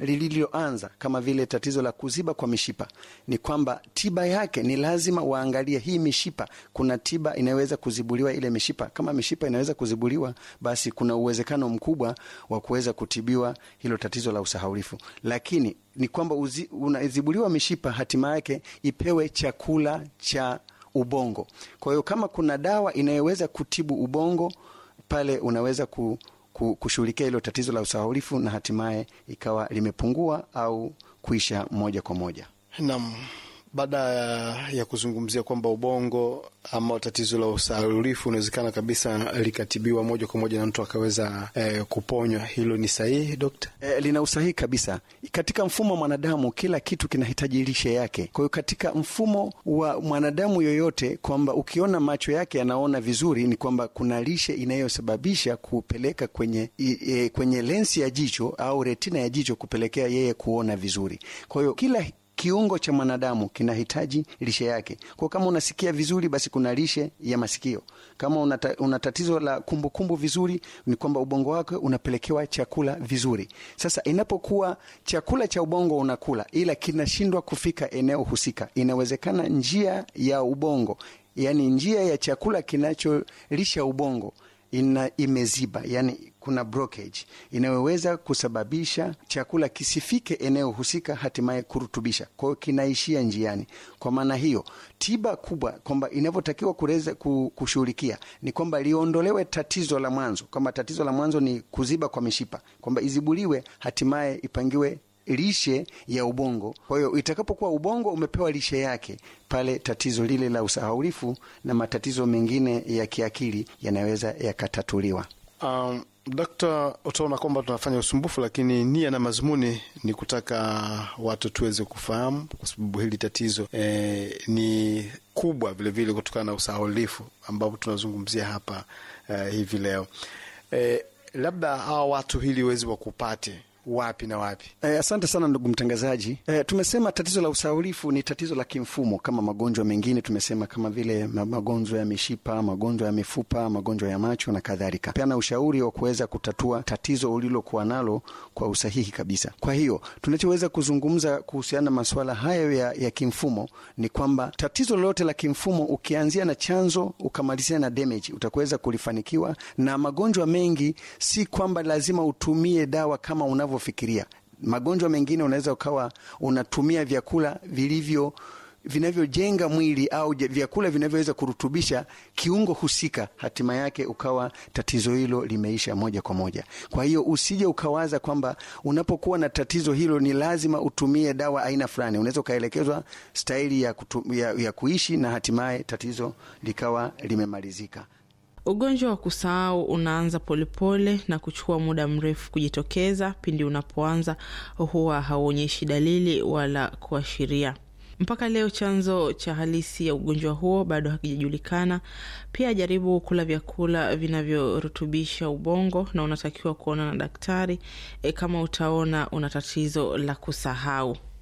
lililoanza kama vile tatizo la kuziba kwa mishipa, ni kwamba tiba yake ni lazima waangalie hii mishipa, kuna tiba inayoweza kuzibuliwa ile mishipa. Kama mishipa inaweza kuzibuliwa, basi kuna uwezekano mkubwa wa kuweza kutibiwa hilo tatizo la usahaulifu. Lakini ni kwamba unazibuliwa mishipa, hatima yake ipewe chakula cha ubongo. Kwa hiyo kama kuna dawa inayoweza kutibu ubongo pale, unaweza ku, ku, kushughulikia hilo tatizo la usahaulifu na hatimaye ikawa limepungua au kuisha moja kwa moja. Naam. Baada ya kuzungumzia kwamba ubongo ama tatizo la usahaulifu unawezekana kabisa likatibiwa moja kwa moja na mtu akaweza eh, kuponywa, hilo ni sahihi dokta? E, lina usahihi kabisa. Katika mfumo wa mwanadamu kila kitu kinahitaji lishe yake. Kwa hiyo katika mfumo wa mwanadamu yoyote, kwamba ukiona macho yake yanaona vizuri, ni kwamba kuna lishe inayosababisha kupeleka kwenye, e, kwenye lensi ya jicho au retina ya jicho kupelekea yeye kuona vizuri. Kwa hiyo kila kiungo cha mwanadamu kinahitaji lishe yake. Kwa kama unasikia vizuri, basi kuna lishe ya masikio. Kama unata, una tatizo la kumbukumbu kumbu vizuri, ni kwamba ubongo wake unapelekewa chakula vizuri. Sasa inapokuwa chakula cha ubongo unakula, ila kinashindwa kufika eneo husika, inawezekana njia ya ubongo, yani njia ya chakula kinacholisha ubongo ina imeziba, yani kuna blockage inayoweza kusababisha chakula kisifike eneo husika, hatimaye kurutubisha. Kwa hiyo kinaishia njiani. Kwa maana hiyo, tiba kubwa kwamba inavyotakiwa kuweza kushughulikia ni kwamba liondolewe tatizo la mwanzo, kwamba tatizo la mwanzo ni kuziba kwa mishipa, kwamba izibuliwe, hatimaye ipangiwe lishe ya ubongo. Kwa hiyo itakapokuwa ubongo umepewa lishe yake, pale tatizo lile la usahaulifu na matatizo mengine ya kiakili yanaweza yakatatuliwa. Um, Dokta, utaona kwamba tunafanya usumbufu, lakini nia na mazumuni ni kutaka watu tuweze kufahamu, kwa sababu hili tatizo eh, ni kubwa vilevile kutokana na usahaulifu ambapo tunazungumzia hapa eh, hivi leo eh, labda hawa watu hili wezi wakupate wapi na wapi? Eh, asante sana ndugu mtangazaji. Eh, tumesema tatizo la usahaulifu ni tatizo la kimfumo kama magonjwa mengine, tumesema kama vile magonjwa ya mishipa, magonjwa ya mifupa, magonjwa ya macho na kadhalika. Peana ushauri wa kuweza kutatua tatizo ulilokuwa nalo kwa usahihi kabisa. Kwa hiyo tunachoweza kuzungumza kuhusiana na masuala hayo ya, ya kimfumo ni kwamba tatizo lolote la kimfumo ukianzia na chanzo ukamalizia na damage, utakuweza kulifanikiwa. Na magonjwa mengi si kwamba lazima utumie dawa kama unavyo fikiria magonjwa mengine unaweza ukawa unatumia vyakula vilivyo vinavyojenga mwili au vyakula vinavyoweza kurutubisha kiungo husika, hatima yake ukawa tatizo hilo limeisha moja kwa moja. Kwa hiyo usije ukawaza kwamba unapokuwa na tatizo hilo ni lazima utumie dawa aina fulani. Unaweza ukaelekezwa staili ya, ya, ya kuishi na hatimaye tatizo likawa limemalizika. Ugonjwa wa kusahau unaanza polepole na kuchukua muda mrefu kujitokeza. Pindi unapoanza huwa hauonyeshi dalili wala kuashiria. Mpaka leo chanzo cha halisi ya ugonjwa huo bado hakijajulikana. Pia jaribu kula vyakula vinavyorutubisha ubongo, na unatakiwa kuona na daktari e, kama utaona una tatizo la kusahau.